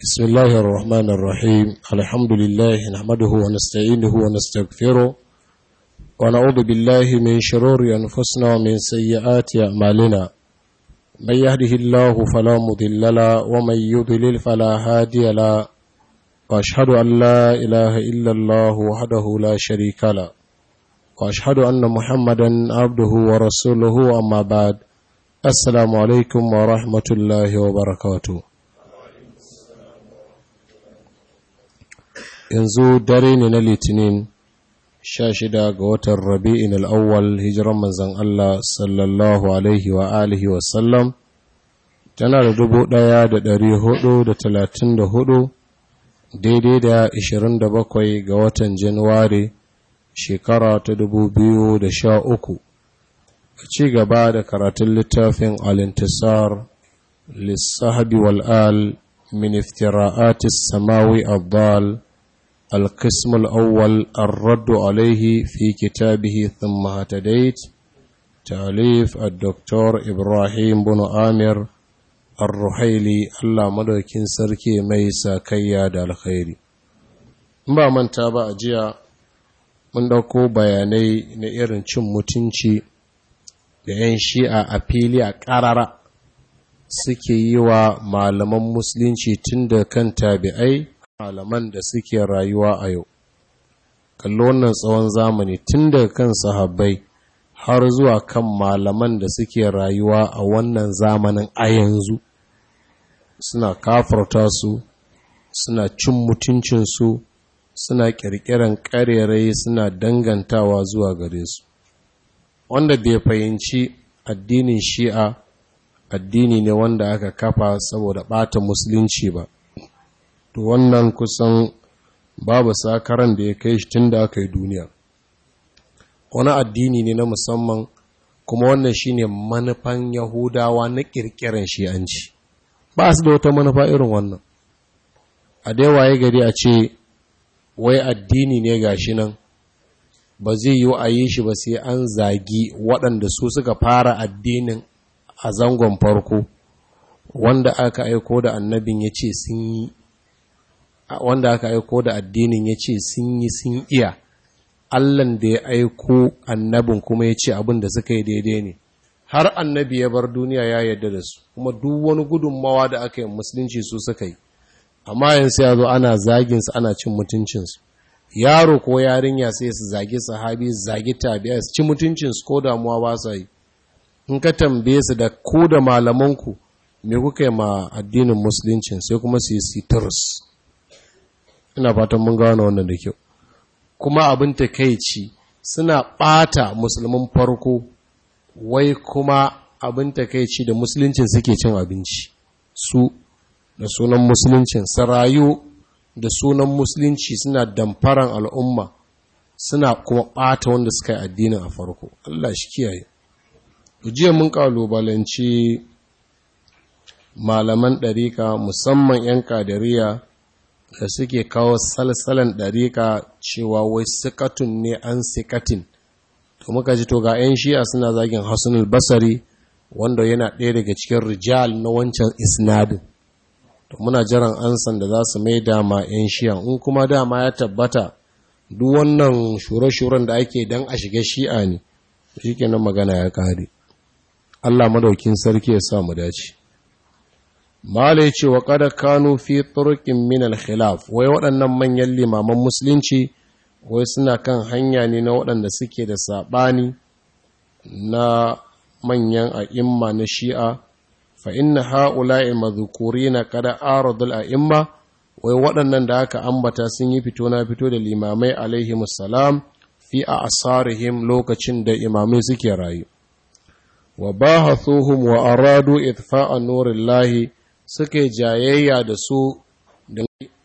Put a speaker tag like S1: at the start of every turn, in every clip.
S1: بسم الله الرحمن الرحيم الحمد لله نحمده ونستعينه ونستغفره ونعوذ بالله من شرور أنفسنا ومن سيئات أعمالنا من يهده الله فلا مضل له ومن يضلل فلا هادي له وأشهد أن لا إله إلا الله وحده لا شريك له وأشهد أن محمدا عبده ورسوله أما بعد السلام عليكم ورحمة الله وبركاته yanzu dare ne na litinin sha shida ga watan rabi'in al'awwal hijiran manzan Allah sallallahu alaihi wa alihi wasallam tana da dubu ɗaya da ɗari hudu da talatin da hudu daidai da ishirin da bakwai ga watan januwari shekara ta dubu biyu da sha uku a ci gaba da karatun littafin alintisar lissahabi wal'al min iftira'atis samawi abdal القسم الأول الرد عليه في كتابه ثم هتديت تأليف الدكتور إبراهيم بن آمر الرحيلي الله مدوكين سركي ميسا كياد الخير ba manta ba a jiya mun ɗauko bayanai na irin cin mutunci da 'yan shi'a a fili a ƙarara suke yi wa malaman musulunci tun da kan tabi'ai malaman da suke rayuwa a yau kallo wannan tsawon zamani tun daga kan sahabbai har zuwa kan malaman da suke rayuwa a wannan zamanin a yanzu suna kafarta su suna cin mutuncinsu suna ƙirƙiran ƙarerai suna dangantawa zuwa gare su wanda bai fahimci addinin shi'a addini ne wanda aka kafa saboda ɓata musulunci ba to wannan kusan babu sakaran da ya kai shi tun da aka yi duniya wani addini ne na musamman kuma wannan shine manufan yahudawa na kirkiran shi'anci ba su da wata manufa irin wannan a dai waye gari a ce wai addini ne gashi nan ba zai yi a yi shi ba sai an zagi waɗanda su suka fara addinin a zangon farko wanda aka aiko da annabin ya ce sun yi wanda aka aiko da addinin ya ce sun yi sun iya allan da ya aiko annabin kuma ya ce abin da suka yi daidai ne har annabi ya bar duniya ya yarda da su kuma duk wani gudunmawa da aka yi musulunci su suka yi amma yanzu ya zo ana zaginsu ana cin mutuncinsu yaro ko yarinya sai su zagi sahabi zagi tabi'a su ci mutuncinsu ko damuwa ba sa yi in ka tambaye su da ku da malamanku me kuka yi ma addinin musuluncin sai kuma su yi sitarus ina fatan mun gano wannan da kyau kuma abin takeici suna ɓata musulmin farko wai kuma abin takeici da musuluncin suke cin abinci su da sunan musuluncin sarayu da sunan musulunci suna damfaran al'umma suna kuma ɓata wanda suka yi addinin a farko Allah shi kiyaye jiya mun kalubalanci malaman ɗarika musamman 'yan kadariya da suke kawo salsalan ɗariƙa cewa wai sikatun ne an sikatin to muka ji to ga 'yan shi'a suna zagin hassanul basari wanda yana ɗaya daga cikin rijal na wancan isnadin to muna jiran ansan da za su mai dama 'yan shi'a in kuma dama ya tabbata duk wannan shure-shuren da ake don a shiga shi'a ne shi kenan magana ya ƙare allah madaukin sarki ya sa mu dace Mala ya ce wa kada kanu fi turkin min al-khilaf wai waɗannan manyan limaman musulunci wai suna kan hanya ne na waɗanda suke da saɓani na manyan a'imma na shi'a fa inna ha'ula'i madhukurina kada aradul a'imma wai waɗannan da aka ambata sun yi fito na fito da limamai alaihi salam fi a asarihim lokacin da imamai suke rayu wa bahathuhum wa aradu itfa'a nurillahi suke jayayya da su da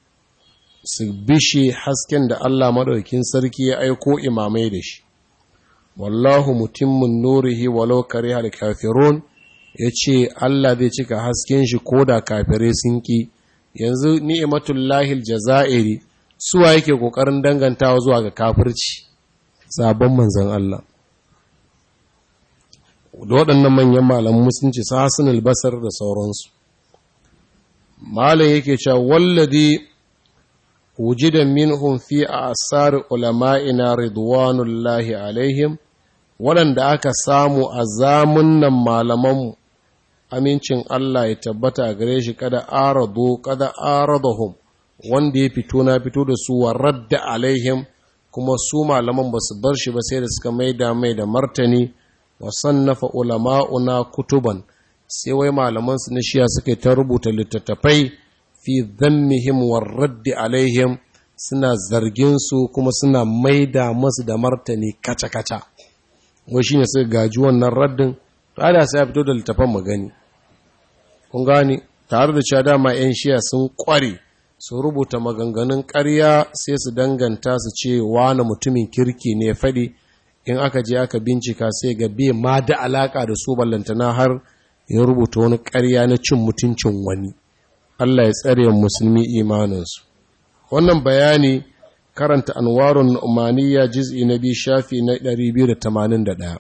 S1: su bishe hasken da Allah maɗaukin sarki ya aiko imamai da shi wallahu mutimmin nurihi walau kare hal kafirun ya ce Allah zai cika hasken shi ko da kafirai sun ƙi yanzu ni'imatullahi jaza'iri suwa yake ƙoƙarin dangantawa zuwa ga kafirci sabon manzan Allah da waɗannan manyan malaman musulunci su hasan albasar da sauransu malam yake cewa wallazi wujida minhum fi asar ulama'ina ridwanullahi alaihim waɗanda aka samu a zamunan malamanmu amincin Allah ya tabbata a gare shi kada arado kada aradahum wanda ya fito na fito da su wa radda alaihim kuma su malaman ba su bar shi ba sai da suka maida mai da martani wa sannafa ulama'una kutuban sai wai malaman su na shiya suka ta rubuta littattafai fi dhammihim wa raddi alaihim suna zargin su kuma suna maida masu da martani kaca kaca wai shine suka gaji wannan raddin to sai ya fito da littafan magani kun gani tare da cewa dama 'yan shiya sun kware su rubuta maganganun ƙarya sai su danganta su ce wani mutumin kirki ne faɗi in aka je aka bincika sai ga bai ma da alaƙa da su ballantana har ya rubuta wani ƙarya na cin mutuncin wani Allah ya tsare musulmi imaninsu wannan bayani karanta anwarun umaniya juz'i na biyu shafi na 281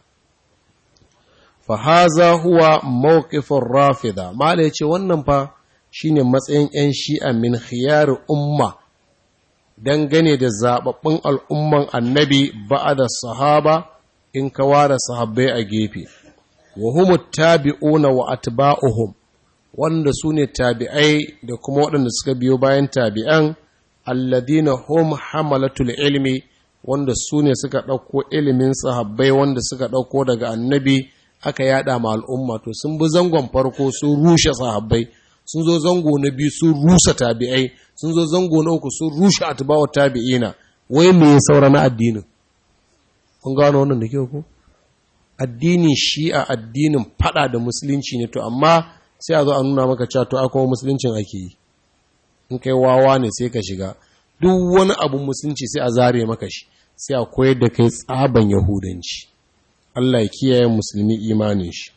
S1: fahaza huwa mawqifur rafida mala yace wannan fa shine matsayin yan shi'a min khiyar umma dangane da zababbun al'umman annabi ba'da sahaba in ka ware sahabbai a gefe wa humut tabi'una wa atba'uhum wanda sune tabi'ai da kuma waɗanda suka biyo bayan tabi'an alladina hum hamalatul ilmi wanda sune suka ɗauko ilimin sahabbai wanda suka ɗauko daga annabi aka yada ma al'umma to sun bi zangon farko sun rushe sahabbai sun zo zango na biyu sun rusa tabi'ai sun zo zango na uku sun rushe atba'u tabi'ina wai me ya saura na addinin kun gano wannan da kyau ko addinin shi'a addinin fada da musulunci ne to amma sai a zo a nuna maka cewa to akwai musuluncin ake yi in kai wawa ne sai ka shiga duk wani abu musulunci sai a zare maka shi sai a koyar da kai tsaban yahudanci Allah ya kiyaye musulmi imanin shi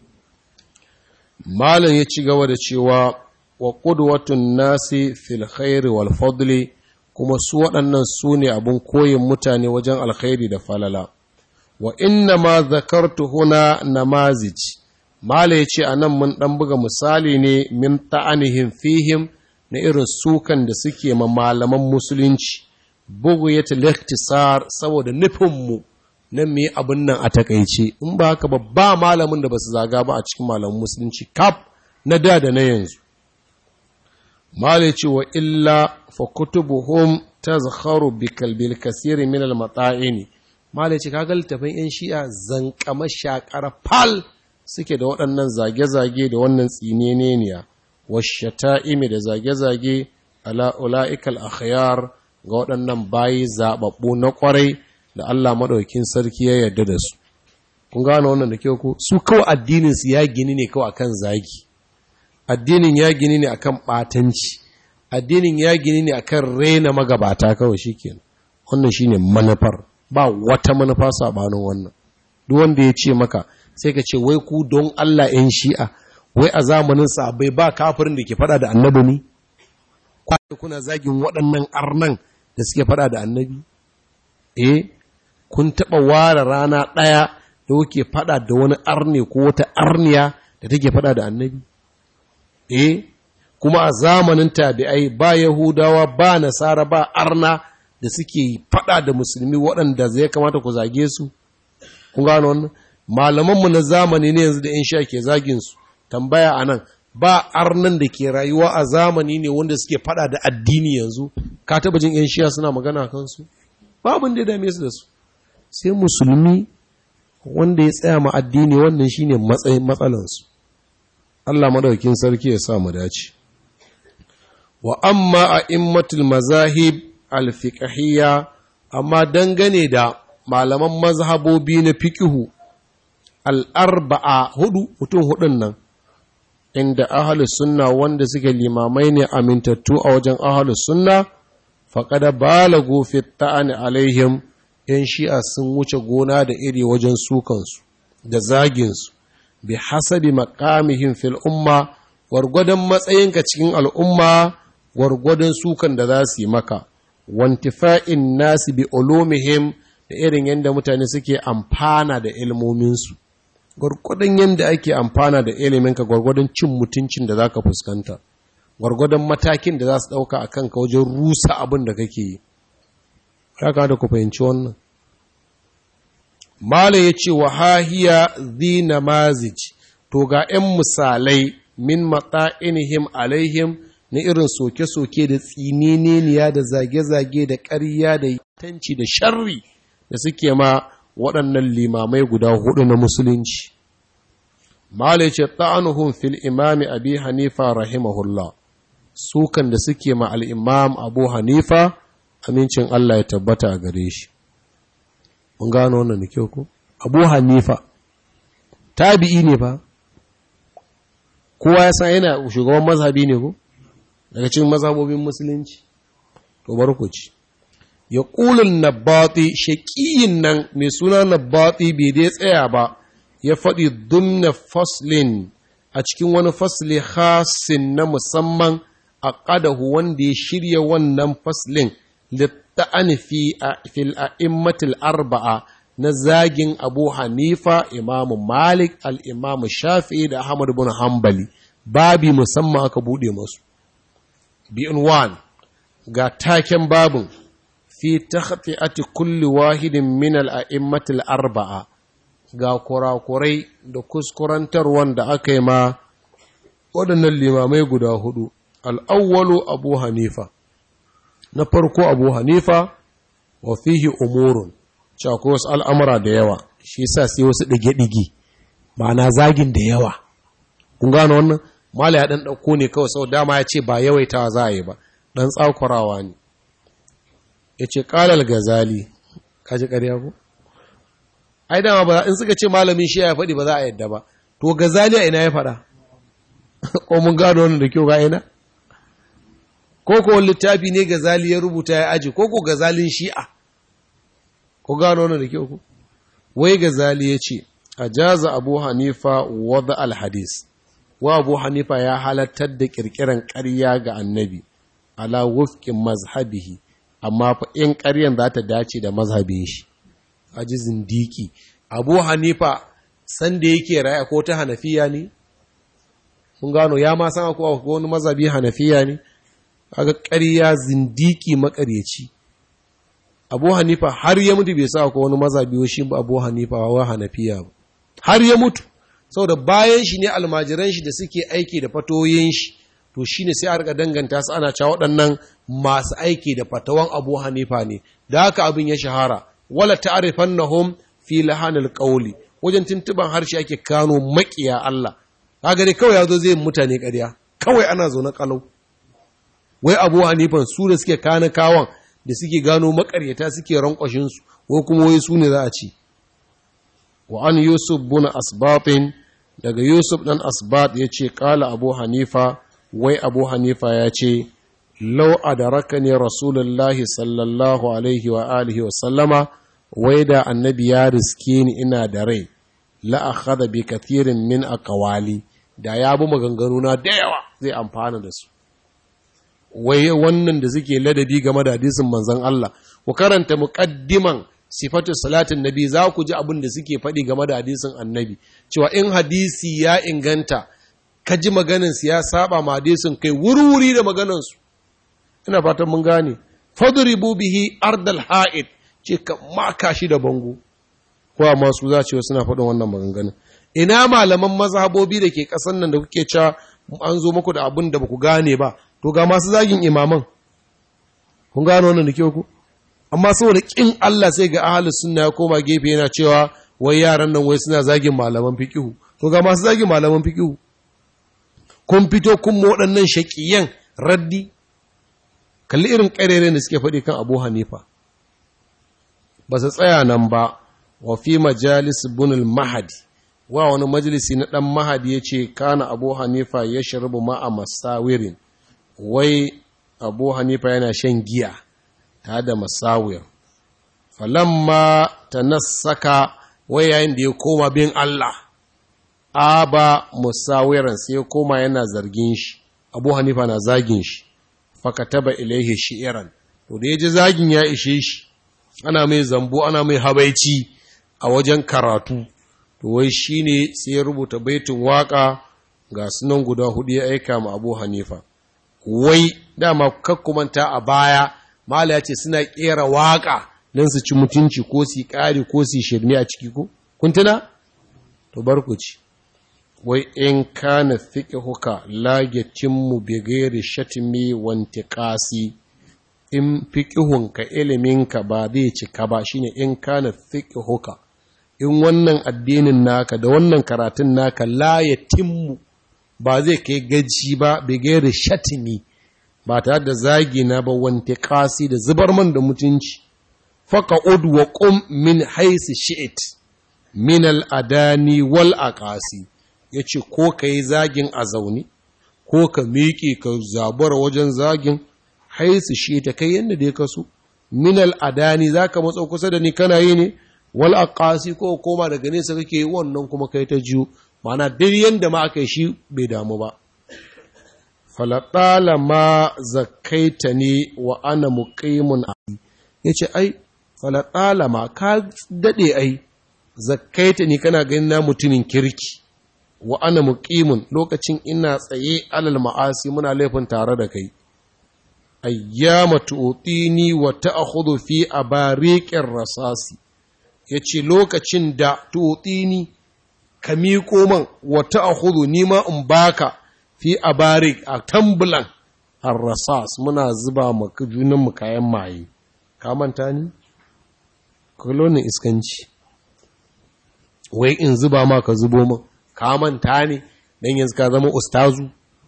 S1: malam ya ci gaba da cewa wa qudwatun nasi fil khairi wal fadli kuma su waɗannan su ne abun koyin mutane wajen alkhairi da falala wa inna ma zakartu huna namazij mala ya ce a nan mun ɗan buga misali ne min ta'anihim fihim na irin sukan da suke ma malaman musulunci bugu ya tilaktisar saboda nufinmu na me abin nan a takaice in ba haka ba ba malamin da ba su zaga ba a cikin malaman musulunci kaf na da da na yanzu mala ce wa illa fa kutubuhum tazkharu bi kalbil kasiri min al mata'ini mala ce kaga littafin yan shi'a zankama shakar fal suke da waɗannan zage-zage da wannan tsineniya washata'imi da zage-zage ala ula'ikal akhyar ga waɗannan bayi zaɓaɓɓu na ƙwarai da Allah maɗaukin sarki ya yarda da su kun gano wannan da kyau ko su kawai addinin su ya gini ne kawai akan zagi addinin ya gini ne akan ɓatanci addinin ya gini ne akan rena magabata kawai shikenan wannan shine manufar ba wata manufa sabanin wannan duk wanda ya ce maka sai ka ce wai ku don Allah ‘yan shi'a, wai a zamanin sabai ba kafirin da ke fada da annabi ne? Kwaye kuna zagin waɗannan arnan da suke fada da annabi? Eh, kun taɓa ware rana ɗaya da kuke fada da wani arne ko wata arniya da take fada da annabi? Eh, kuma a zamanin tabi'ai ba Yahudawa ba Nasara ba arna da suke fada da musulmi waɗanda zai kamata ku zage su? Kun gano wannan? malamanmu na zamani ne yanzu da in sha ke zaginsu tambaya a nan ba arnan da ke rayuwa a zamani ne wanda suke fada da addini yanzu ka taba jin yan shiya suna magana kansu babin da ya dame su da su sai musulmi wanda ya tsaya ma addini wannan shine matsayin matsalansu Allah madaukin sarki ya sa mu dace wa amma a immatul mazahib alfiqhiyya amma dangane da malaman mazhabobi na fiqhu al'arba'a hudu mutum hudun nan, inda ahalus sunna wanda suke limamai ne amintattu a wajen ahalus sunna, faƙada balago ta'ani alaihim ‘yan shi'a sun wuce gona da iri wajen sukansu da zaginsu, bi hasabi makamihim fil umma, gwargwadon matsayinka cikin al'umma, gwargwadon sukan da za su yi maka, wantifa'in nasi bi ulumihim da irin yadda mutane suke amfana da ilmominsu. gwargwadon yadda ake amfana da iliminka gwargwadon cin mutuncin da za ka fuskanta gwargwadon matakin da za su ɗauka a kanka wajen rusa abin da kake yi ya da ku fahimci wannan mala ya ce wa hahiya zina mazij to ga 'yan misalai min matsa'inihim alaihim na irin soke-soke da tsininiya da zage-zage da ƙarya da tanci da sharri da suke ma waɗannan limamai guda hudu na musulunci mala ya ce ta'anuhun fil imami abi hanifa rahimahullah sukan da suke ma al'imam abu hanifa amincin Allah ya tabbata a gare shi. Mun gano wannan da kyau ko? Abu hanifa, tabi'i ne fa, kowa ya san yana shugaban mazhabi ne ko? Daga cikin mazhabobin musulunci, to bar ku ci. Ya ƙulun nabbati shaƙiyin nan mai suna nabbati bai dai tsaya ba, ya faɗi dumna faslin a cikin wani fasli hasin na musamman a ƙadahu wanda ya shirya wannan faslin litta'ani fi fil a'immatil arba'a na zagin Abu Hanifa, Imam Malik, al-Imam Shafi'i da Ahmad bin Hanbali babi musamman aka bude masu bi'in wan ga taken babin fi takhti'ati kulli wahidin min al-a'immatil arba'a ga kurakurai da kuskurantar wanda aka yi ma waɗannan limamai guda hudu al'awwalu abu hanifa na farko abu hanifa wa fihi umurun cewa wasu al'amura da yawa shi sa sai wasu ɗige-ɗige ma'ana zagin da yawa kun gano wannan mala ya ɗan ɗauko ne kawai sau dama ya ce ba yawaitawa za a yi ba ɗan tsakurawa ne ya ce ƙalal gazali kaji ƙarya ko ai dama ba in suka ce malamin shi ya faɗi ba za a yadda ba to gazali a ina ya faɗa ko mun gano wannan da kyau ga ina ko ko littafi ne gazali ya rubuta ya aji ko ko gazalin shi'a ko gano wannan da kyau ko wai gazali ya ce ajaza abu hanifa wada alhadis wa abu hanifa ya halartar da kirkiran ƙarya ga annabi ala wufqin mazhabihi amma fa in ƙaryan za ta dace da mazhabin shi aji zindiki abu hanifa sanda yake raya ko ta hanafiya ne mun gano ya ma san akwai wani mazhabi hanafiya ne kaga ƙarya zindiki makaryaci abu hanifa har ya mutu bai sa akwai wani mazhabi shi ba abu hanifa wa hanafiya ba har ya mutu saboda bayan shi ne almajiran shi da suke aiki da fatoyin shi to shine sai a rika danganta su ana cewa waɗannan masu aiki da fatawan abu hanifa ne da haka abin ya shahara wala ta'rifannahum fi lahanil qawli wajen tuntuban harshe ake kano makiya Allah kaga dai kawai yazo zai mutane ƙarya kawai ana zo na kalau wai Abu Hanifan su da suke kana kawan da suke gano makaryata suke rankwashin su ko kuma wai su ne za a ci wa an Yusuf bin Asbatin daga Yusuf dan Asbat yace kala Abu Hanifa wai Abu Hanifa ya ce lau adarakani rasulullahi sallallahu alaihi wa alihi wa sallama wai da annabi ya riske ni ina da rai la akhadha bi kathirin min aqwali da ya bi maganganuna da yawa zai amfana da su wai wannan da suke ladabi game da hadisin manzon Allah ku karanta muqaddiman sifatu salatin nabi za ku ji abin da suke faɗi game da hadisin annabi cewa in hadisi ya inganta ka ji maganin su ya saba ma hadisin kai wuri-wuri da maganin su ina fatan mun gane fadribu bihi ardal ha'id ce ka maka shi da bango ko amma su za ce suna faɗin wannan maganganun ina malaman mazhabobi da ke ƙasan nan da kuke cewa an zo muku da abin da baku gane ba to ga masu zagin imaman kun gano wannan da ke ku amma saboda kin Allah sai ga ahlus sunna ya koma gefe yana cewa wai yaran nan wai suna zagin malaman fiqihu to ga masu zagin malaman fiqihu kun fito kun mu waɗannan shaqiyan raddi kalli irin ƙarere da suke faɗi kan Abu Hanifa ba su tsaya nan ba wa fi majalis bunul mahadi wa wani majalisi na ɗan mahadi ya ce kana abu hanifa ya shirbu ma'a masawirin wai abu hanifa yana shan giya ta da masawir falamma ta nasaka wai yayin da ya koma bin Allah aba musawiran sai ya koma yana zargin shi abu hanifa na zagin shi fakataba ilaihi shi'iran to da ya ji zagin ya ishe shi ana mai zambo ana mai habaici a wajen karatu to wai shine sai ya rubuta baitin waka ga sunan guda hudu ya aika ma Abu Hanifa wai dama kakkumanta a baya mala ya ce suna ƙera waƙa don su ci mutunci ko su ƙari ko su shirme a ciki ko kun tuna to bar ku ci wai in kana fiqhuka la yatimmu bi ghairi shatmi wa intiqasi in fiqhunka iliminka ba zai cika ba shine in kana fiqhuka in wannan addinin naka da wannan karatun naka la yatimmu ba zai kai gaji ba bi ghairi shatmi ba tare da zagi na ba wanti kasi da zubar man da mutunci faka ud wa qum min haisi shi'it min al-adani wal aqasi yace ko kai zagin a zaune ko ka miƙe ka zabura wajen zagin haisi shi ta kai yanda da ya kaso min al-adani zaka matso kusa da ni kana yi ne wal aqasi ko koma daga nesa kake wannan kuma kai ta jiyo ma'ana duk yanda ma aka yi shi bai damu ba falatala ma zakaita ne wa ana muqimun ya ce ai falatala ma ka daɗe ai zakaita ne kana ganin na mutumin kirki wa ana muqimun lokacin ina tsaye alal ma'asi muna laifin tare da kai ayyama tu'tini wa ta'khudhu fi abariqir rasasi yace lokacin da tu'tini ka miƙo man wa ta'khudhu ni ma in baka fi abarik a tambulan arrasas muna zuba maka junanmu kayan maye ka manta ni kolonin iskanci wai in zuba ma ka zubo man ka manta ne dan yanzu ka zama ustazu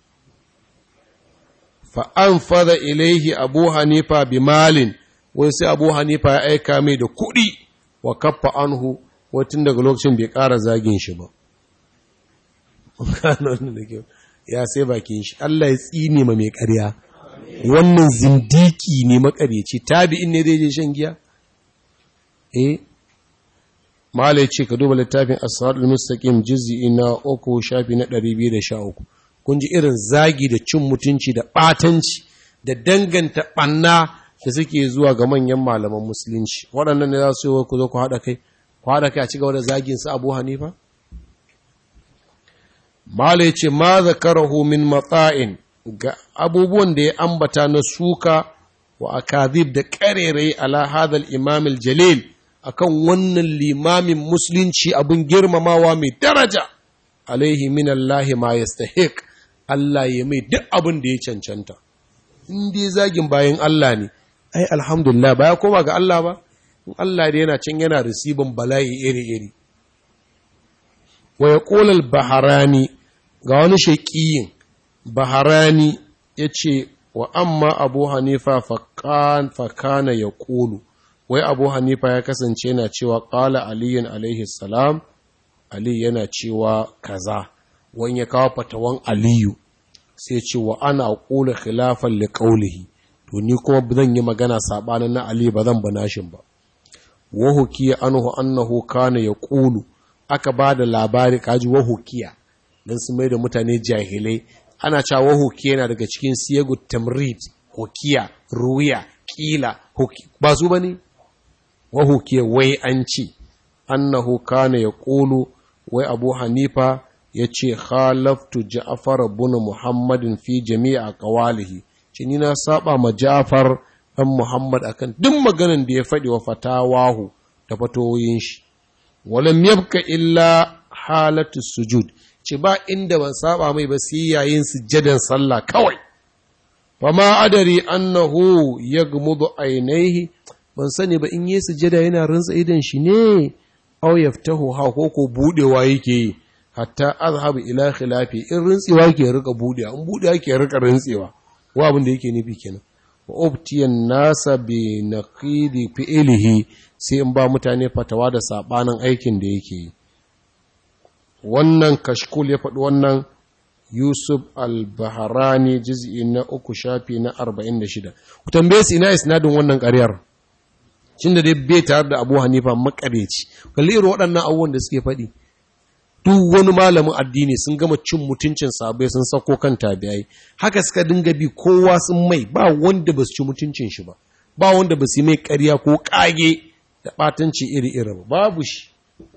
S1: fa an fada ilaihi abu hanifa bi malin wai sai abu hanifa ya aika mai da kuɗi wa kaffa anhu watan daga lokacin bai ƙara zagin shi ba ya sai bakin shi Allah ya tsine ma mai ƙarya wannan zindiki ne makaryaci tabi'in ne zai je shan giya eh mala ya ce ka duba littafin as-siratul mustaqim juz'i na uku shafi na 213 kun ji irin zagi da cin mutunci da batanci da danganta banna da suke zuwa ga manyan malaman musulunci waɗannan ne za su yi ku zo ku haɗa kai ku haɗa kai a ci gaba da zagin su Abu Hanifa Mala ya ce, Ma zakarahu min matsa'in ga abubuwan da ya ambata na suka wa akazib da ƙarerai ala hadal imamil jalil akan wannan limamin musulunci abin girmamawa mai daraja, alaihi min Allah ma yastahiq Allah ya mai duk abin da ya cancanta. In dai zagin bayan Allah ne, ai alhamdulillah ba ya koma ga Allah ba, in Allah da yana can yana risibin bala'i iri-iri. Wa ya ƙolal baharani ga wani shaƙiyin baharani ya ce wa amma abu hanifa fakana ya ƙulu wai abu hanifa ya kasance yana cewa ƙala aliyun alaihi salam ali yana cewa kaza wani ya kawo fatawan aliyu sai ce wa ana ƙula khilafan li ƙaulihi to ni kuma zan yi magana saɓanin na ali ba zan banashin ba wa hukiya anhu annahu kana ya ƙulu aka ba da labari kaji wa hukiya don su mai da mutane jahilai ana cewa hukiya yana daga cikin siyagu tamrid hukiya ruwiya kila ba su ba ne wa hukiya wai an ce annahu kana ya ƙulu wai abu hanifa ya ce khalaftu ja'far bin muhammadin fi jami'a qawalihi ce ni na saba ma ja'far dan muhammad akan duk maganan da ya faɗi wa fatawahu da fatoyin shi walam yabka illa halatu sujud ce ba inda ban saba mai ba sai yayin sujjadan sallah kawai fa ma adari annahu yagmudu ainihi ban sani ba in yi sujjada yana rinsa idan shi ne aw yaftahu ha ko ko budewa yake yi hatta azhabu ila khilafi in rintsewa ke rika budewa in budewa ke rika rintsewa wa abin da yake nufi kenan wa ubtiyan nasa bi naqidi fi'lihi sai in ba mutane fatawa da sabanin aikin da yake yi wannan kashkul ya faɗi wannan Yusuf al-Baharani juz'i na uku shafi na 46 ku tambaye su ina isnadin wannan ƙaryar cin da dai bai tare da Abu Hanifa makareci kalli irin waɗannan abubuwan da suke faɗi duk wani malamin addini sun gama cin mutuncin sabai sun sako kan tabi'ai haka suka dinga bi kowa sun mai ba wanda ba su ci mutuncin shi ba ba wanda ba su mai ƙarya ko ƙage da ɓatanci iri-iri ba babu shi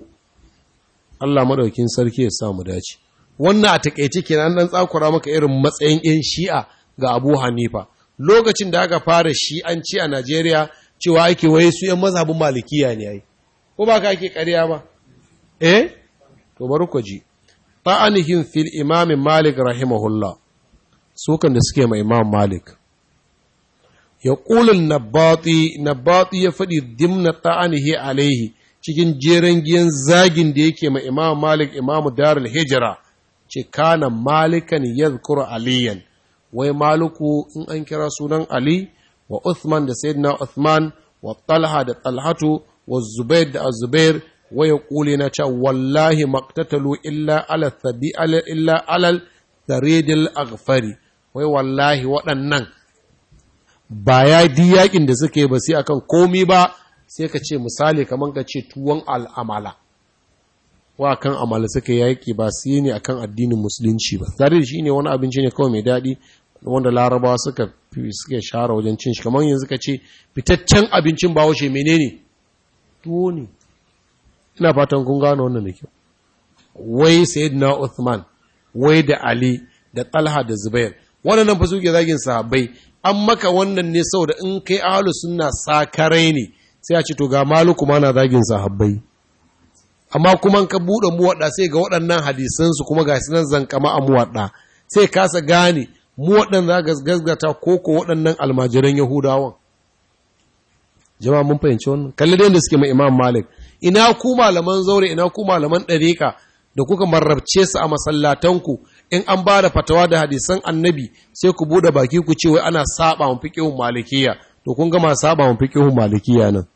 S1: Allah madaukin sarki ya samu dace wannan a takeice kenan dan tsakura maka irin matsayin yan shi'a ga abu hanifa lokacin da aka fara shi an ci a najeriya cewa ake waye su 'yan mazhabin malikiya ne ai ko ba ka ake ƙarya ba eh to bari ku ji ta'anihim fil imam malik rahimahullah sukan da suke ma imam malik ya ƙulun nabati nabati ya faɗi dimna ta'anihi alaihi cikin jeren giyan zagin da yake ma imam malik imam darul hijira ce kana malikan yadhkuru aliyan wai maluku in an kira sunan ali wa uthman da sayyidina uthman wa talha da talhatu wa zubair da azubair wa yaqulu na ce wallahi maqtatalu illa ala thabi illa alal tharidil aghfari wai wallahi waɗannan ba ya di yakin da suke ba sai akan komi ba sai ka ce misali kamar ka ce tuwon al'amala wa kan amala suka yaki ba su yi ne akan addinin musulunci ba tare da shi ne wani abinci ne kawai mai daɗi wanda larabawa suka suke share wajen cin shi kamar yanzu ka ce fitaccen abincin ba washe menene tuwo ne ina fatan kun gano wannan da kyau wai sayyidina Uthman wai da Ali da Talha da Zubair waɗannan fa suke zagin sahabbai an maka wannan ne saboda in kai ahlus sunna sakarai ne sai a ce to ga maluku ma na zagin sahabbai amma kuma ka buɗe muwaɗa sai ga waɗannan hadisansu kuma ga nan zankama a muwaɗa sai kasa gane muwaɗan za ga gazgata ko ko waɗannan almajiran yahudawan jama'a mun fahimci wannan kalli da yadda suke mai imam malik ina ku malaman zaure ina ku malaman ɗariƙa da kuka marrabce su a masallatanku in an ba da fatawa da hadisan annabi sai ku buɗe baki ku ce wai ana saba wa fiqhun malikiya to kun gama saba wa fiqhun malikiya nan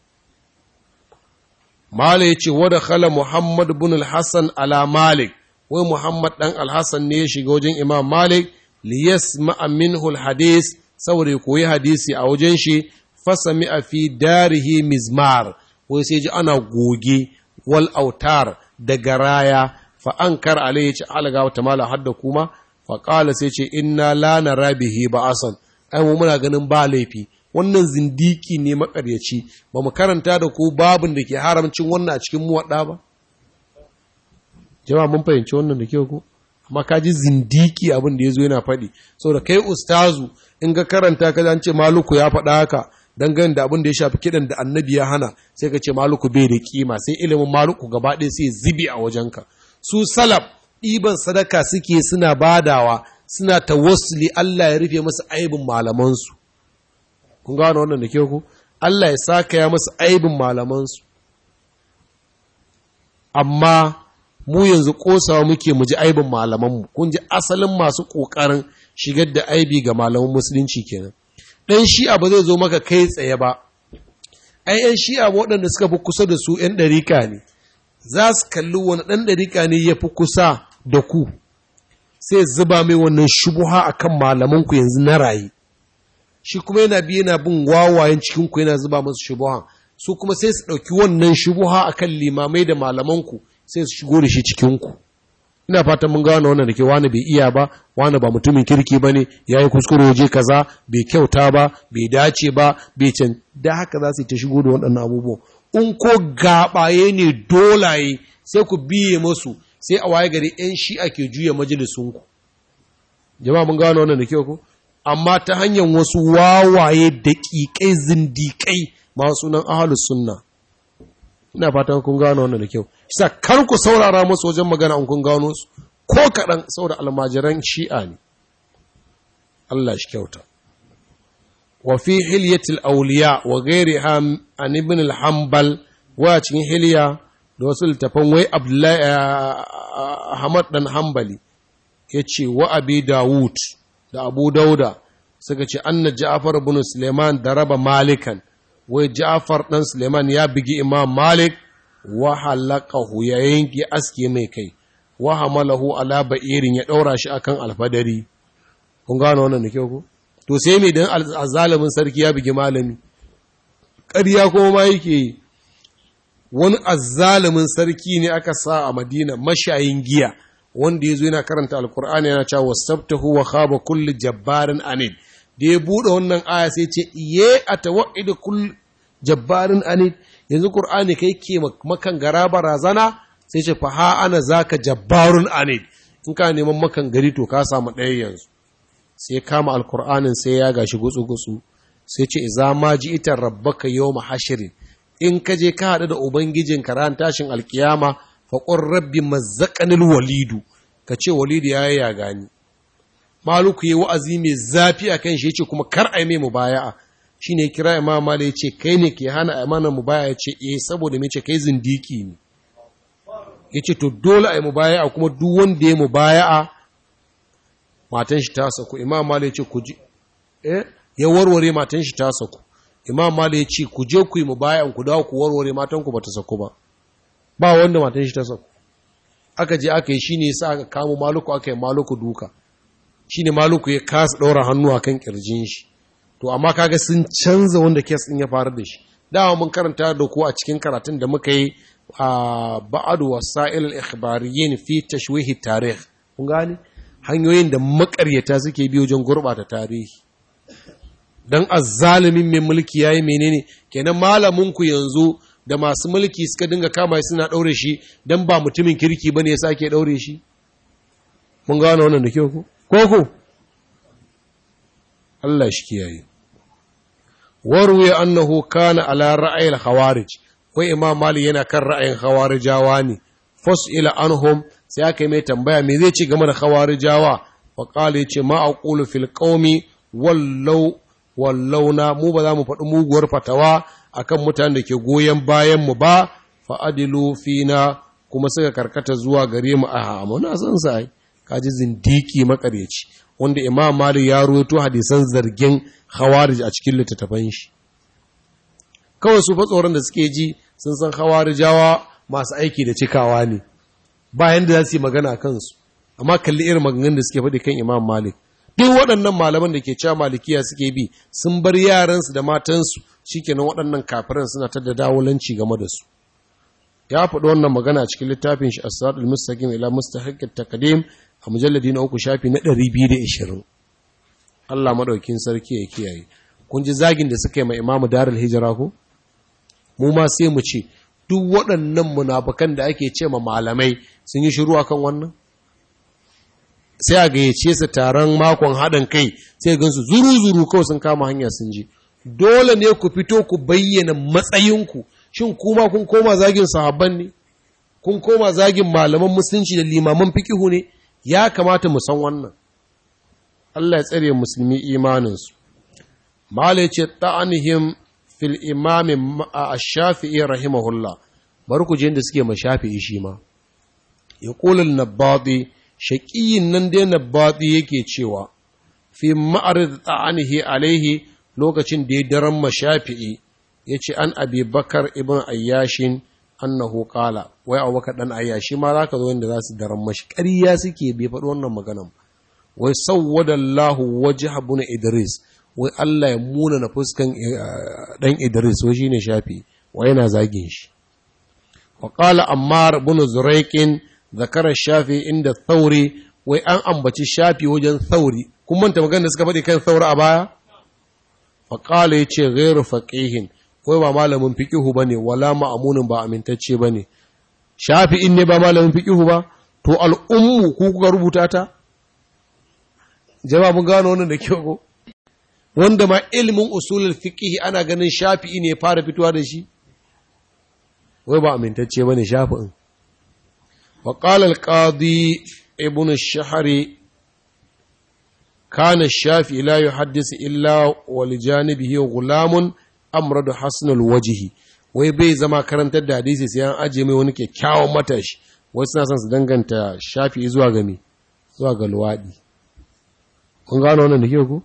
S1: Mala ya ce, Wada khala Muhammad bin al-Hassan ala Malik, wai Muhammad ɗan al-Hassan ne ya shiga wajen Imam Malik, liyas minhu al-hadis, saboda ya koyi hadisi a wajen shi, fasa a fi darihi mizmar, wai sai ji ana goge wal autar da garaya, fa an kar alai ya ce, alaga wata mala hadda kuma, fa ƙala sai ce, inna la nara bihi ba asan, ai mu muna ganin ba laifi, wannan zindiki ne makaryaci ba mu karanta da ku babin da ke haramcin wannan a cikin muwaɗa ba jama'a mun fahimci wannan da ke ku amma ka ji zindiki abin da ya zo yana faɗi saboda kai ustazu in ga karanta ka an ce maluku ya faɗa haka dangane da abin da ya shafi kiɗan da annabi ya hana sai ka ce maluku bai da kima sai ilimin maluku gaba ɗaya sai zibi a wajenka su salaf ɗiban sadaka suke suna badawa suna tawassuli Allah ya rufe masu aibin malamansu kun gano wannan da ke ku Allah ya saka ya masu aibin malamansu amma mu yanzu kosawa muke mu ji aibin malamanmu kun ji asalin masu ƙoƙarin shigar da aibi ga malaman musulunci kenan ɗan shi'a ba zai zo maka kai tsaye ba ai ‘yan shi'a waɗanda suka fi kusa da su ‘yan ɗarika ne za su kalli wani ɗan ɗarika ne ya fi kusa da ku sai zuba mai wannan shubuha akan malamanku yanzu na raye shi kuma yana biye yana bin wawayen cikinku yana zuba masu shubuhan su kuma sai su ɗauki wannan shubuha a kan limamai da malamanku sai su shigo da shi cikinku ina fatan mun gano wannan da ke wani bai iya ba wani ba mutumin kirki ba ne ya yi kuskure waje kaza bai kyauta ba bai dace ba bai can da haka za su ta shigo da waɗannan abubuwan in ko gaɓaye ne dolaye sai ku biye masu sai a waye gari 'yan shi'a ke juya majalisunku jama'a mun gano wannan da kyau ko amma ta hanyar wasu wawaye daƙiƙai zindiƙai masu nan ahalus sunna ina fatan kun gano wannan da kyau isa kar ku saurara musu wajen magana an kun gano su ko kaɗan saboda almajiran shi'a ne Allah shi kyauta wa fi hilyatil awliya wa ghairiha an ibn al-hanbal wa cikin hilya da wasu littafan wai abdullahi ahmad dan hanbali yace wa abi dawud da abu dauda suka ce anna ja'far ibn suleiman daraba malikan wai ja'far dan suleiman ya bigi imam malik wa halaqahu ya yanki aske mai kai wa hamalahu ala ba'irin ya daura shi akan alfadari kun gano wannan da kyau ko to sai me dan azalimin sarki ya bigi malami ƙarya kuma ma yake wani azzalimin sarki ne aka sa a madina mashayin giya wanda ya zo yana karanta alkur'ani yana cewa wasabtahu wa khaba kulli jabbarin anid da ya bude wannan aya sai ce iye atawaidu kull jabbarin anid yanzu qur'ani kai ke makan gara barazana sai ce fa ha ana zaka jabbarun anid in ka neman makan gari to ka samu ɗaya yanzu sai kama alkur'anin sai ya gashi gutsu-gutsu sai ce iza ma ji ita rabbaka yau mahashirin in ka je ka haɗu da ubangijin ran tashin alkiyama faƙon rabbi mazzaƙanil walidu ka ce walidu ya yi ya gani maluku yi wa'azi mai zafi a kan shi ya ce kuma kar a yi mai mubaya'a shi ne kira imam mali ya ce kai ne ke hana imanin mubaya'a ya ce eh saboda mai ce kai zindiki ne ya ce to dole a yi mubaya'a kuma duk wanda ya mubaya'a matan shi ta saku imam mali ya ce ku ji eh ya warware matan shi ta saku imam mali ya ce ku je ku yi mubaya'an ku dawo ku warware matan ku bata saku ba ba wanda matan shi ta saku aka je aka yi shine yasa aka kamo maluku aka yi maluku duka shine maluku ya kasa ɗaura hannu akan kirjin shi to amma kaga sun canza wanda kes din ya faru da shi dama mun karanta da ku a cikin karatun da muka yi a ba'adu wasa'il al-ikhbariyyin fi tashwihi tarikh kun gane hanyoyin da makaryata suke bi wajen gurbata tarihi dan azzalimin mai mulki yayi menene kenan malamin ku yanzu da masu mulki suka dinga kama suna daure shi dan ba mutumin kirki bane yasa ake daure shi mun gane wannan da kyau ko ko Allah shi kiyaye warwe annahu kana ala ra'ayil khawarij wai imam mali yana kan ra'ayin khawarijawa ne ila anhum sai aka yi mai tambaya me zai ci game da khawarijawa wa qala yace ma aqulu fil qaumi wallau wallauna mu ba za mu faɗi muguwar fatawa akan mutanen da ke goyon bayan mu ba fa adilu fina kuma suka karkata zuwa gare mu a muna san sai kaji zindiki makaryaci wanda imam malik ya ruwaito hadisan zargin khawarij a cikin littattafan shi kawai su fa tsoron da suke ji sun san khawarijawa masu aiki da cikawa ne bayan da za su yi magana kansu amma kalli irin maganganun da suke faɗi kan imam malik duk waɗannan malaman da ke cewa malikiya suke bi sun bar yaransu da matansu shikenan waɗannan kafiran suna ta da dawulanci game da su ya faɗi wannan magana cikin littafin shi as-sadul mustaqim ila mustahiqqit taqdim a mujalladi na uku shafi na 220 Allah madaukin sarki ya kiyaye kun ji zagin da suka yi ma imamu darul hijra ko mu ma sai mu ce duk waɗannan munafukan da ake ce ma malamai sun yi shiru akan wannan sai a gayyace su taron makon haɗin kai sai gansu zuru-zuru kawai sun kama hanya sun je dole ne ku fito ku bayyana matsayinku shin kuma kun koma zagin sahabban ne kun koma zagin malaman musulunci da limaman fikihu ne ya kamata mu san wannan Allah ya tsare musulmi imaninsu mala ya ce ta'anihim fil imami a shafi'i rahimahullah bari ku je da suke ma shafi'i shi ma ya ƙulul nabbadi shaƙiyin nan dai nabbadi yake cewa fi ma'arid ta'anihi alaihi lokacin da ya daren ma shafi'i ya ce an abi bakar ibn ayyashin annahu qala wai abubakar dan ayyashi ma za ka zo inda za su daren mashi ƙarya suke bai faɗi wannan maganan wai sawwada Allahu wajh ibn Idris wai Allah ya muna na fuskan dan Idris wai shine shafi wai yana zagin shi wa qala Ammar ibn Zuraiqin zakara shafi inda Thauri wai an ambaci shafi wajen Thauri kun manta magana da suka faɗi kan Thauri a baya fa qala yace ghairu faqihin wai ba malamin fiqihu bane wala ma'amunin ba amintacce bane shafi'in ne ba malamin fiqihu ba to al'ummu ku kuka rubuta ta jama'a mun gano wannan da kyau ko wanda ma ilimin usulul fiqh ana ganin shafi'i ne fara fitowa da shi wai ba amintacce bane shafi'in wa qala al-qadi ibn ash-shahri kana ash-shafi'i la yuhaddisu illa wal janibihi ghulamun amradu hasnul wajhi wai bai zama karantar da hadisi sai an aje mai wani kyakkyawan matashi wasu suna son su danganta shafi'i zuwa ga me zuwa ga luwadi kun gano wannan da ke ku?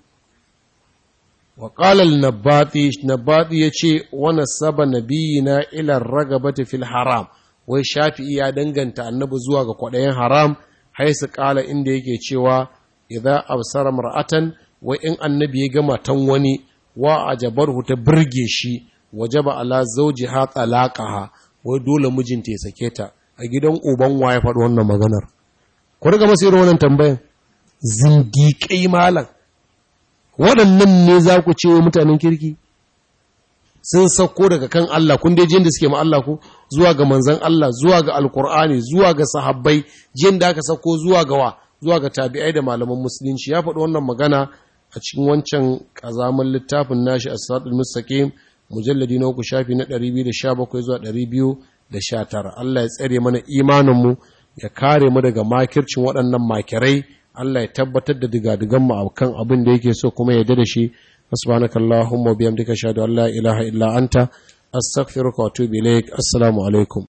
S1: wa ƙalal nabati nabati ya ce wani saba nabiyina ilar ragabata fil haram wai shafi'i ya danganta annabi zuwa ga kwaɗayin haram haisu ƙala inda yake cewa idan absara mar'atan wai in annabi ya gama tan wani wa ajabarhu ta birge shi wajaba ala zauji ha talaqaha wai dole mijinta ya sake ta a gidan uban waye faɗi wannan maganar ku riga masu irin wannan tambayan zindiƙai malam waɗannan ne za ku ce mutanen kirki sun sauko daga kan Allah kun dai jin da suke ma Allah ku zuwa ga manzan Allah zuwa ga alkur'ani zuwa ga sahabbai jin da aka sauko zuwa ga wa zuwa ga tabi'ai da malaman musulunci ya faɗi wannan magana a cikin wancan ƙazaman littafin nashi a siratul mustaqim mujalladi na uku shafi na 217 zuwa 219 Allah ya tsare mana imaninmu ya kare mu daga makircin waɗannan makirai Allah ya tabbatar da digadigan mu akan abin da yake so kuma ya da shi subhanaka allahumma wa bihamdika ashhadu an la ilaha illa anta astaghfiruka wa atubu ilaik assalamu alaikum